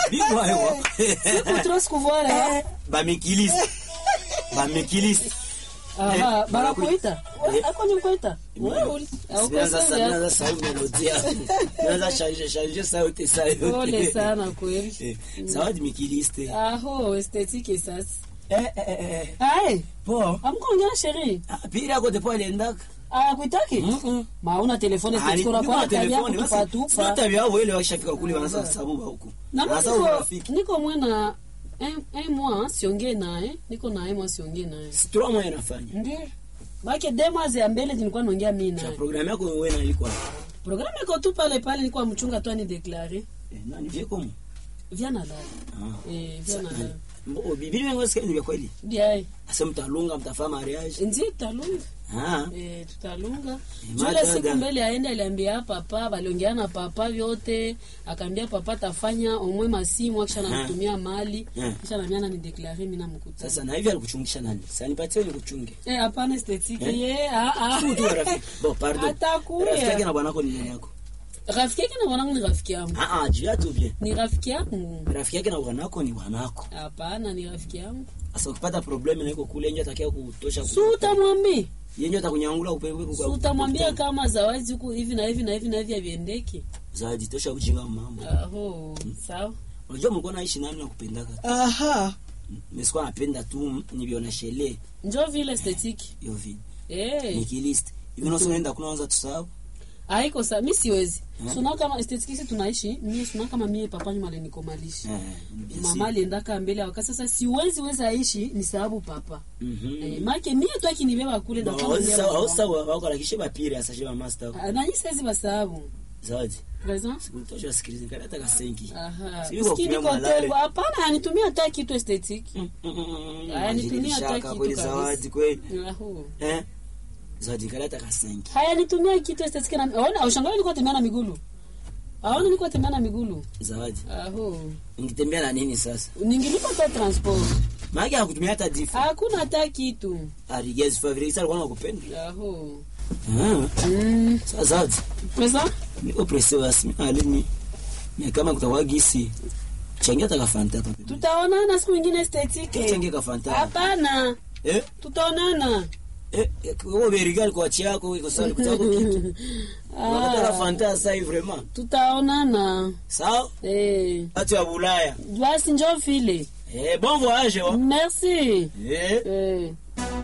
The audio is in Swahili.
bingwa yo Siku trop sikuvuare wa. bamekilisi bamekilisi Aha, Eh, banakuita. Eh. Ako ni kuita. Wewe uli. Simeanza Hauko sana sasa melodia. Naanza changer changer sauti sauti. Pole sana kweli. Eh, Zawadi mikiliste. Aho, esthétique sasa. Eh eh eh. eh. Ai, Po. amkongea sheri. Ah, Pili yako depo aliendaka. Ah, kuitaki? Mhm. Mauna telefone esthétique unakuwa tabia kutupa tupa. Sio tabia yao ile wakishafika kule wanaanza sababu huko. Na Sasa niko urafiki. niko mwena un, un mois siongee naye, niko na un mois siongee naye. Si trois mois inafanya. Ndio. Baki deux mois ya mbele nilikuwa naongea mimi Cha naye. programu yako wewe na ilikuwa. Programme iko tu pale pale nilikuwa mchunga tu ani déclarer. Eh, nani vie komo? Viens na dada. Ah. Eh, viens na dada. Mbo bibili wengi sikia ni kweli. Bien. Asa mtalunga mtafanya mariage. Ndio talunga. Ah. Eh, tutalunga. Eh, Jule madada. siku mbele aende aliambia papa, waliongea na papa vyote, akaambia papa tafanya omwe masimu akisha namtumia mali, Eh. kisha nambia na ni declare mimi namkuta. Sasa na hivi alikuchungisha nani? Sasa nipatie nikuchunge. Eh, hapana esthétique Eh? ye, ah ah. Tu tu rafiki. Bon, pardon. Atakuya. Rafiki yake na bwanako ni nani yako? Rafiki yake na bwanangu ni rafiki yangu. Ah ah, jua tu bien. Ni rafiki yangu. Rafiki yake na bwanako ni bwanako. Hapana, ni rafiki yangu. Sasa ukipata problem na iko kule nje atakia kutosha Si utamwambia? Yenye atakunyangula upewe Si utamwambia kama zawadi huku hivi na hivi na hivi na hivi haviendeki? Zawadi tosha ujinga wa mama. Aho, sawa. Unajua mlikuwa naishi nani na kupendaka? Aha. Nisikuwa napenda tu nibiona shele Njoo vile esthétique. hiyo vi. Eh. Nikilist. Hivi unaweza unaenda kuna anza tusahau. haiko sa mi siwezi Eh? suna kama estetikisi tunaishi mie suna kama mie papa nyuma alinikomalisha Eh. bien mama sûr. aliendaka mbele ya wakati sasa siwezi weza aishi ni sababu papa Mhm. eh, make mie tu akinibeba kule Bon, ndakuwa hausa- naambia hausa baba. wako lakishe bapire asa shema master. Ah, nanyi saizi basababu Zawadi. Present? Sikutosha sikiliza kada hata kasenki. Aha. Si yuko Sikini kunywa kote- malare. hapana anitumia hata kitu estetiki Mm, mm, mm, mm. Aya, nitumie hata Shaka kitu kweli kabisa. zawadi kweli. Aho. Eh? Zawadi kada hata kasenki. haya nitumia kitu estetiki na aona aushangaa nilikuwa tembea na migulu aona nilikuwa tembea na migulu Zawadi. aho Ungitembea na nini sasa? ningilipa hata transport Maana hakutumia hata difu. hakuna hata kitu Arigezi favori sasa alikuwa anakupenda. aho Ah. mm. Sasa Zawadi. pesa Niko presse basi. Alini. Ni kama kutakuwa gisi. Changia taka fanta hapa. tutaonana siku ingine estetike Changia ka fanta. hapana Eh? tutaonana Eh, eh, wewe berigal kwa chako iko sawa kutaka kitu. Unataka Ah, fanta sasa hivi vraiment. tutaonana Sawa? eh. Watu wa Bulaya. basi njo vile Eh, bon voyage wa. merci Eh. eh.